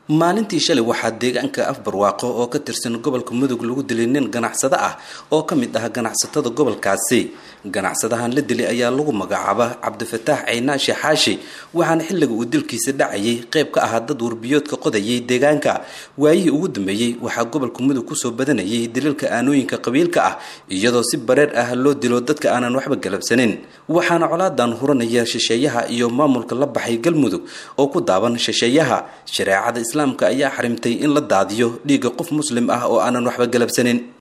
maalintii shalay waxaa deegaanka afbarwaaqo oo ka tirsan gobolka mudug lagu dilay nin ganacsado ah oo ka mid ah ganacsatada gobolkaasi ganacsadahan la dilay ayaa lagu magacaaba cabdifataax ceynaashe xaashi waxaana xilliga uu dilkiisa dhacayay qayb ka ahaa dad warbiyoodka qodayay deegaanka waayihii ugu dambeeyey waxaa gobolka mudug kusoo badanayay daliilka aanooyinka qabiilka ah iyadoo si bareer ah loo dilo dadka aanan waxba galabsanin waxaana colaadan huranaya shisheeyaha iyo maamulka la baxay galmudug oo ku daaban shisheeyaha shareecada islaamka ayaa xarimtay in la daadiyo dhiigga qof muslim ah oo aanan waxba galabsanin